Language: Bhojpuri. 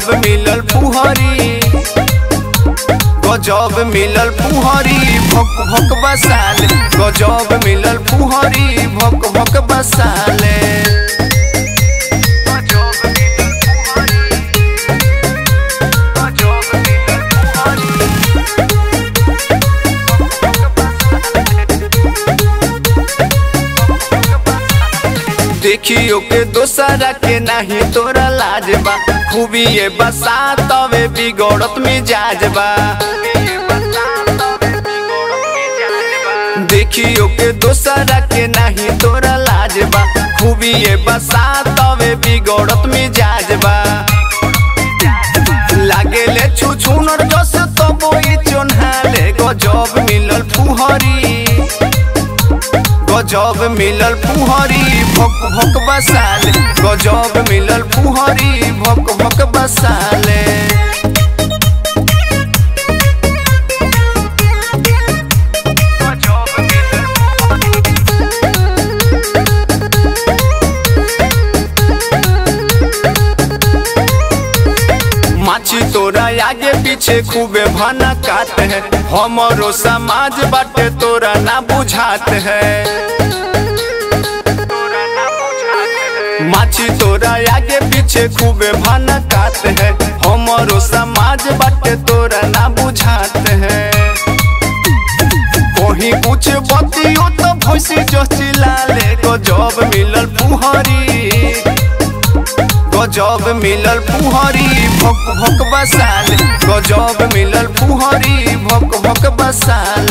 गजब मिलल फुहरी गजब मिलल फुहरी भक भक बसाले गजब मिलल फुहरी भक भक बसाले गजब मिलल फुहरी गजब मिलल देखियो के दोसरा के नाही तोरा लाज बा खूबी ये बसा तवे बिगड़त मिजाज बा देखियो के दोसरा के नाही तोरा लाज बा खूबी ये बसा तवे बिगड़त मिजाज बा लागेले छु छुनर जस तबो ई चोन्हाले गजब मिलल फुहरी गजब मिलल फुहरी भक भक बसाले गजब मिलल फुहरी भक भक बसाले गजब मिलल माछी तोरा आगे पीछे खूबे भाना काट है हमारो समाज बाटे तोरा ना बुझात है माछी तोरा आगे पीछे खूबे भाना काट है हमारो समाज बाटे तोरा ना बुझात है कहीं कुछ बतियो तो भैंसी जो चिल्लाले गजब मिलल फुहरी गजब मिलल फुहरी भक भक बसाले गजब मिलल फुहरी भक भक बसाले